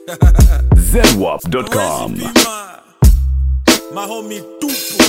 ZWAP.com. Pima. Mahomi tupu.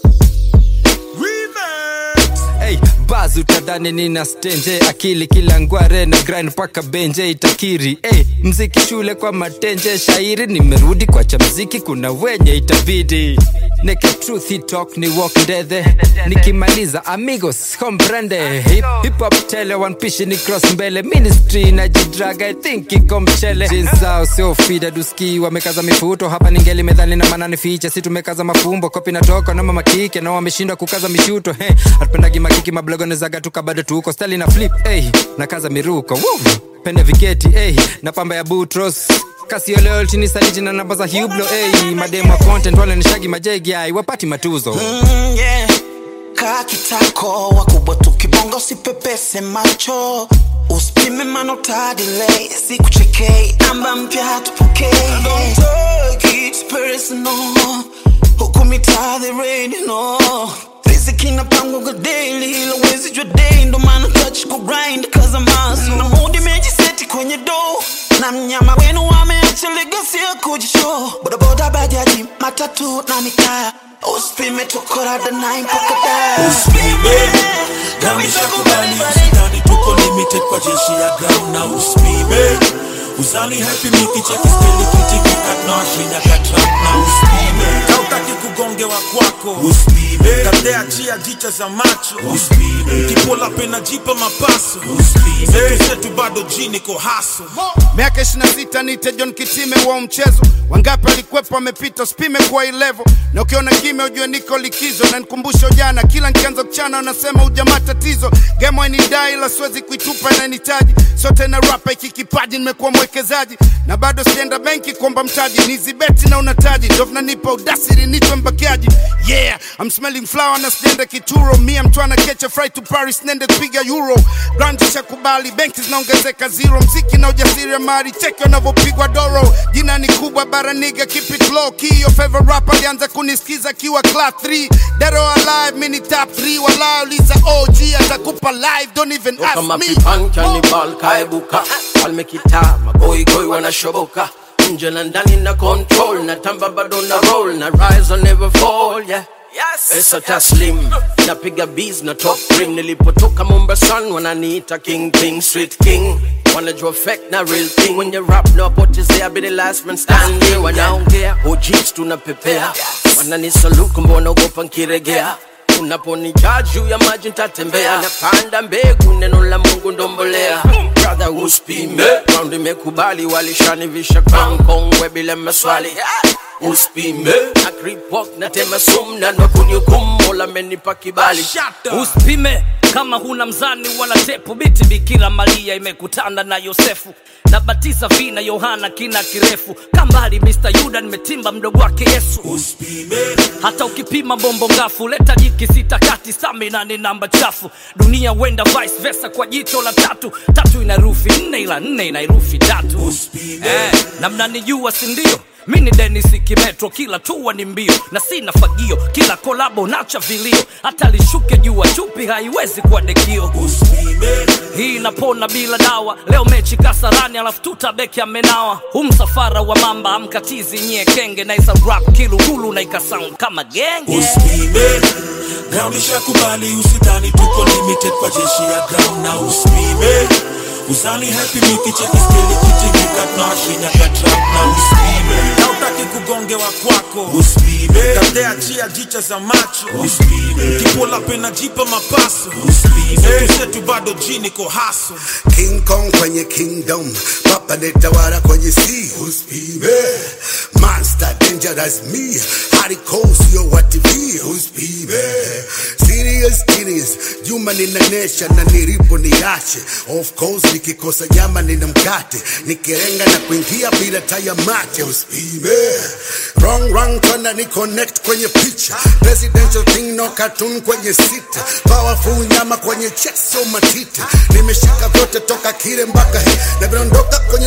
Remix. Hey, baz utadhani nina stenje akili kila ngware na grind mpaka benje itakiri hey, mziki shule kwa matenje shairi nimerudi kwa cha mziki kuna wenye itabidi neke truth talk ni walk ndethe nikimaliza amigos comprende hip, hip hop tele one pishi ni cross mbele ministry na jidraga i think iko mchele Jeans zao sio fida duski wamekaza mifuto hapa ningeli medhali na manani ficha si tumekaza mafumbo kopi natoka na mama kike na wameshindwa kukaza mishuto hey, hatupendagi makiki mablogonezaga tuka bado tuko stali na flip hey, na kaza miruko Woo! pende viketi hey, na pamba ya butros kasi oleoltini saliti na namba za hublo hey, mademo wa content wale nishagi majegi ai wapati matuzo Mm, yeah. kaa kitako wakubwa tukibonga usipepese macho usipime manotadile sikuchekei amba mpya tupokee huku mitaa the rain no riziki inapangwaga daily ila wezi jua day ndo maana touch ku grind kaza maso na mudi mejiseti kwenye do na mnyama wenu wameacha legacy ya kujishow bodaboda bajaji matatu na mitaa usipime tukorada nine mpaka da Usipime. Na nishakubali usidhani tuko limited kwa jeshi ya ground na usipime. Uzani happy mikicheki speli kitikika tunawashinya katrap na usipime. Kautaki kugongewa kwako usipime. Katea chia jicha za macho usipime. Kipola pena jipa mapaso usipime. Zetu zetu bado jini ko haso miaka 26 nite John Kitime wa mchezo wangapi walikwepo wamepita spime kwa hii level na ukiona kime ujue niko likizo na nikumbusha jana kila nikianza kuchana wanasema ujamaa tatizo game dai ila siwezi kuitupa na nitaji sote na rapa iki kipaji nimekuwa mwekezaji na bado sienda benki kuomba mtaji nizibeti na unataji ndo vinanipa udasiri nitwe mbakiaji yeah I'm smelling flower na sijaenda kituro mia mtu ana catch a flight to Paris nende kupiga euro grandi shakubali benki zinaongezeka zero mziki na ujasiri mari cheki wanavyopigwa doro jina ni kubwa bara niga keep it low key your favorite rapper alianza kunisikiza akiwa class 3 Dero alive mini top 3 wala uliza OG atakupa live don't even ask kama me pipan kanibal kaebuka almekita magoigoi wanashoboka nje na ndani na control na tamba bado na roll na rise or never fall yeah pesa taslim napiga bees na top rim nilipotoka mombasan wananiita king king street king wanajua fake na real thing when you rap no potezea be the last man standing wanaongea ojits tunapepea wananisalute kumbe wanaogopa nkiregea unaponijaa juu ya maji ntatembea napanda mbegu neno la mungu ndombolea brother uspime round imekubali walishanivisha crown kongwe bila maswali uspime na creep walk na tema sum na nakunihukumu mola amenipa kibali usipime kama huna mzani wala tepu biti bikira maria imekutana na yosefu na batiza vina yohana kina kirefu kambali mr yuda nimetimba mdogo wake yesu usipime. hata ukipima bombo ngafu leta jiki sita kati stamina ni namba chafu dunia wenda vice versa kwa jicho la tatu tatu ina herufi nne ila nne ina herufi tatu Usipime. eh, na mnanijua sindio mi ni denis kimetro kila tua ni mbio na sina fagio kila kolabo nacha vilio hata lishuke jua chupi haiwezi kuwa dekio Usipime. hii inapona bila dawa leo mechi kasarani alafu tutabeki amenawa hu msafara wa mamba amkatizi nyie kenge naisa rap kilugulu na ikasound kama genge usipime ground ishakubali usidhani tuko limited kwa jeshi ya ground na usipime uzani happy mikicheki skeli kitingika tunawashinya katrap na usipime kautaki kugongewa kwako usipime katea chia jicha za macho usipime kipola pena jipa mapaso usipime zetu zetu bado jini ko haso King Kong kwenye kingdom, papa netawala kwenye sea. Uspime, monster dangerous me, hardcore sio wa TV. Uspime, serious serious, Juma ninanesha na nilipo niache. Of course nikikosa nyama nina mkate, nikirenga na kuingia bila taya mate. Uspime, wrong wrong tona ni connect kwenye picha, presidential thing no cartoon kwenye sita, powerful nyama kwenye chest so matiti, nimeshika vyote toka kile mpaka hii, na vinaondoka kwenye soka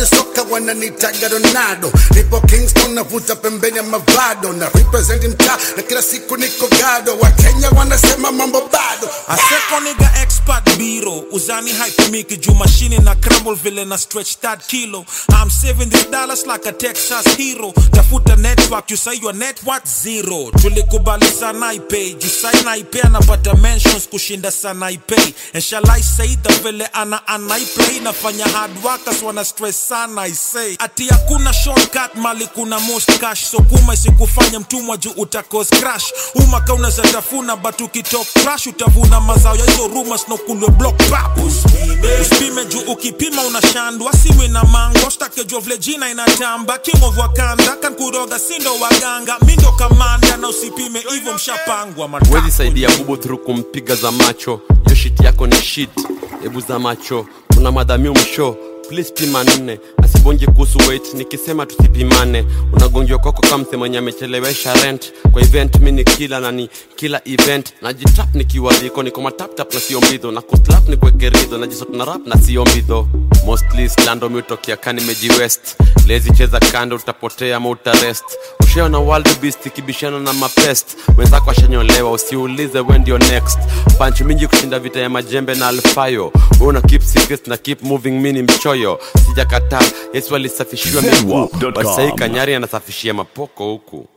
wananitaga Ronaldo. Nipo Kingston navuta pembeni ya mavado na represent mtaa na kila siku niko gado. Wakenya wanasema mambo bado. A second nigga expert biro Uzani hype miki juu mashini na crumble vile na stretch that kilo I'm saving these dollars like a Texas hero Tafuta network you say your net worth zero Tulikubali sana ipay Juu sai na ipay anapata mentions kushinda sana ipay And shall I say the vile ana ana play Nafanya hard workers wana stress sana I say Ati hakuna shortcut mali kuna most cash So kuma isikufanya mtumwa juu utakos crash Umaka unaweza tafuna but ukitalk crash utavuna mazao ya hizo rumors na kulwe block pap usipime usipime juu ukipima unashandwa siwe na mango stakejua vile jina inatamba king of wakanda kankuroga sindo waganga mindo kamanda na usipime hivyo mshapangwa matako wezi saidia bubu through kumpiga za macho yo shit yako ni shit hebu za macho kuna madhamio msho please pima nne asibonje kuhusu weight nikisema tusipimane unagonjwa kwako kamse mwenye amechelewesha rent kwa event mi ni kila na ni kila event najitap nikiwaliko niko mataptap na sio mbidho na kuslap ni kuekeridho najisot na rap na sio mbidho mostly slando miutokea kani meji west lezi cheza kando utapotea ama utarest ushaona world beast ikibishana na mapest wenzako ashanyolewa usiulize we ndio next panchi mingi kushinda vita ya majembe na alfayo we una keep secrets na keep moving mini mchoyo sijakataa yesu alisafishiwa miguu Zedwap.com. but sahii kanyari anasafishia mapoko huku